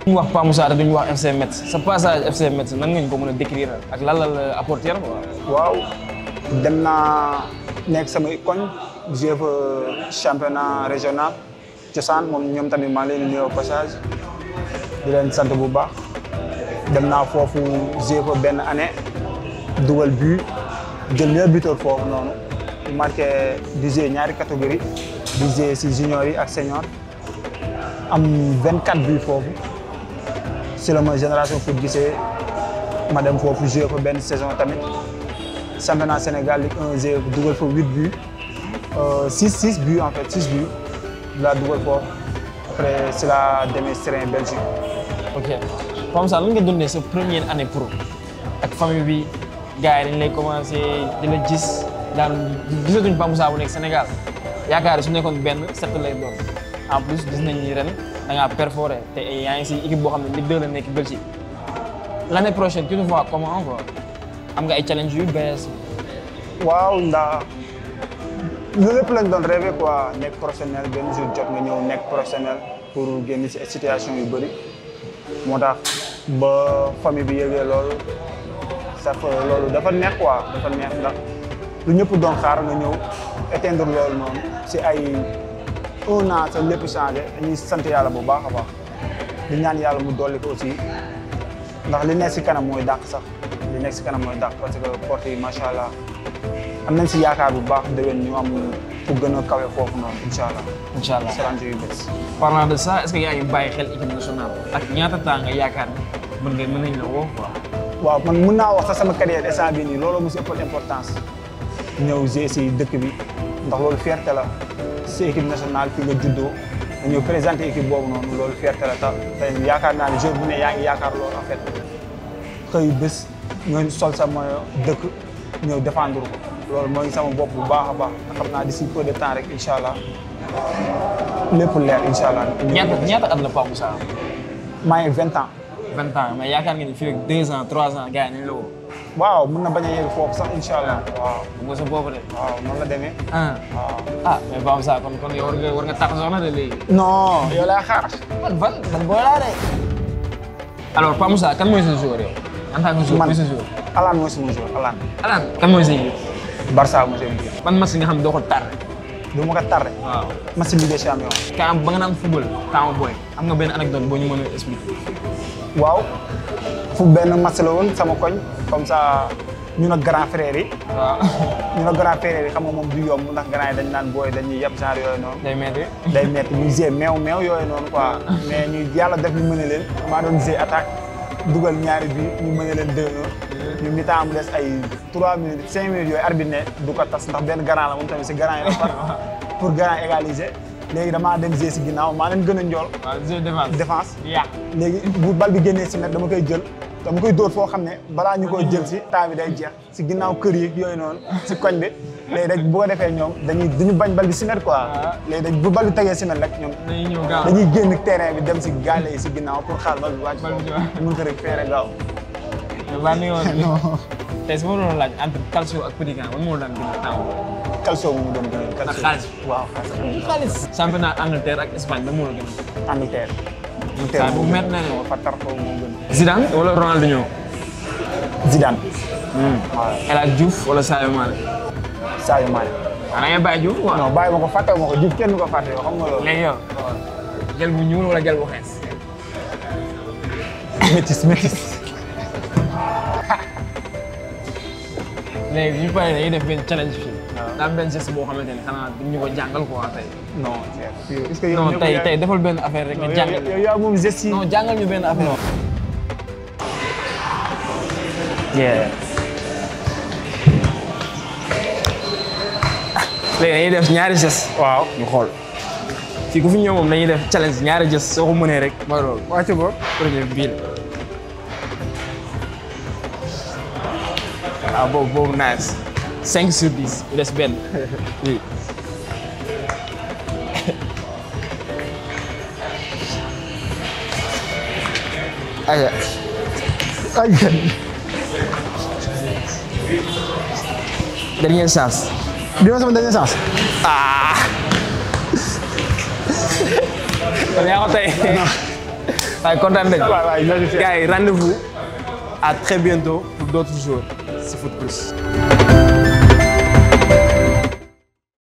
ñu wax Pa Moussa te duñu wax FC Metz sa passage FC Metz nan nga ñu ko mën a décrire ak lan la la apporter quoi. waaw dem naa nekk sama koñ joué fa championnat régional cosaan moom ñoom tamit maa ngi leen di nuyoo passage di leen sant bu baax dem naa foofu joué fa benn année dugal but jël meilleur buteur foofu noonu marqué di joué ñaari catégorie di joué si junior yi ak senior am 24 buts foofu si la ma génération foot gisee ma dem foofu joué fa benn saison tamit championnat Sénégal Ligue 1 joué dugal fa 8 buts 6 6 buts en fait 6 buts laa dugal foofu après si la demee Serein Belgique. ok Pa Moussa lan nga dundee sa première année pro ak famille bi gars yi dañ lay commencé di la gis daan gisatuñ Pa Moussa bu nekk Sénégal yaakaar su nekkoon benn set lay doon en plus gis nañ ni ren da ngaa perforé te yaa ngi si équipe boo xam ne Ligue 2 la nekk Belgique l' année prochaine tu te vois comment quoi am nga ay challenge yu bees. waaw ndax loolu lépp lañ doon rêvé quoi nekk professionnel benn jour jot nga ñëw nekk professionnel pour génn si situation yu bëri moo tax ba famille bi yëgee loolu ça fait loolu dafa neex quoi dafa neex ndax lu ñëpp doon xaar nga ñëw éteindre loolu noonu si ay un an sa lépp changé dañuy sant yàlla bu baax a baax di ñaan yàlla mu dolli ko aussi ndax li nekk si kanam mooy dàq sax li nekk si kanam mooy dàq parce que porte yi macha allah am nañ si yaakaar bu baax déwén ñu am fu gën a kawe foofu noonu incha allah. incha allah salaam yu bees. parlant de ça est ce que yaa ngi bàyyi xel équipe nationale ak ñaata temps nga yaakaar mën nga mën nañ la woo quoi. waaw man mun naa wax sax sama carrière instant bii nii loolu mu si ëppal importance ñëw jouer si dëkk bi ndax loolu fierté la si équipe nationale fi nga juddoo nga ñëw présenter équipe boobu noonu loolu fierté la tax te yaakaar naa ne jour bu ne yaa ngi yaakaar loolu en fait xëy bés nga sol sa maillot dëkk ñëw défendre ko loolu mooy sama bopp bu baax a baax te xam naa d'ici peu de temps rek incha allah lépp leer incha allah. ñaata ñaata at la Pa Moussa am. maa ngi vingt ans. vingt ans mais yaakaar nga ni fii ak deux ans trois ans gars yi nañ la woo. waaw mun na bañ a yegg foofu sax incha allah. waaw bu nga sa boobu de. waaw noonu la demee. ah waaw. ah mais Pa Moussa kon kon yow war nga war nga tax soxna de léegi. non yow laa xaar. man fan man booy laa de. alors Pa Moussa kan mooy sa joueur yow. en tant que joueur man mooy sa joueur. Alaan mooy sama joueur Alaan. Alan kan mooy sa joueur. Barça mooy sama joueur. ban match nga xam ne doo ko tardé. du ma ko tardé. waaw. match Ligue des Champions. ka am ba nga naan football temps booy am nga benn anecdote boo ñu mën a expliquer. waaw fu benn match la woon sama koñ comme ça ñu ne grand frère yi. waaw. ñu ne grand frère yi xam nga moom du yomb ndax grand yi dañ naan booy dañuy yeb genre yooyu noonu. day metti. day métti ñu gisee meew meew yooyu noonu quoi mais ñu yàlla def ñu mën leen maa doon gisee attaque dugal ñaari bi ñu mën leen 2-1 ñu mi-temps mu des ay 3 minutes 5 minutes yooyu arbitre ne du ko tas ndax benn grand la moom tamit si grand yi la far pour grand égaliser léegi damaa dem gisee si ginnaaw maa leen gën a njool waaw jeu défense. défense yàq. léegi bu bal bi génnee si net dama koy jël dama koy dóor foo xam ne balaa ñu koy jël si temps bi day jeex si ginnaaw kër yi yooyu noonu si koñ bi léegi rek bu ko defee ñoom dañuy duñu bañ bal bi si net quoi léegi dañ bu bal bi tegee si net rek ñoom dañuy ñëw gaaw. dañuy génn terrain bi dem si gaale yi si ginnaaw pour xaar bal bi wàcc Bal bi foofu wàcc. mun ko rek feere gaaw mais baa ni woon. non tey su ma doon laaj entre calcio ak petit camp man moo daan gën a temps booy. calcio mu doon gën a ak xaalis. waaw xaalis xaalis. championnat Angleterre ak Espagne ba moo la gën a. Angleterre saa bu met na ne. fa tar foofu moo gën Zidane wala Ronaldinho. Zidane waaw El Hadj Diouf wala Sadio Mané. Sadio Mané ah da ngay bàyyi Diouf waaw. non bàyyi ma ko fàtte ma ko jub kenn du ko fàtte yoo xam nga loolu léegi yow. gel bu ñuul wala gel bu xees. métis métis léegi ñu paree dañuy def benn challenge fii. daa am benn geste boo xamante ne xanaa duñu ko jàngal quoi tey. non est-ce que yow non ñëpp tey yaa- tey defal benn affaire rek nga yow jàngal. yow yaa moom geste yi non jàngal ñu benn affaire. yeah. léegi dañuy def ñaari geste. waaw ñu xool. fii ku fi ñëw moom dañuy def challenge ñaari geste soo ko mënee rek mooy loolu. wàcc ko premier bii la. waaw boobu boobu nice. 5 sur 10 il des benn. oui. aya ay dernière chance. bi ma sama dernier chance kon yaa ko tey. waaye kontaan nañ. waay waay merci. gars yi rendez-vous à très bientôt pour d'autres jours si Foot Plus.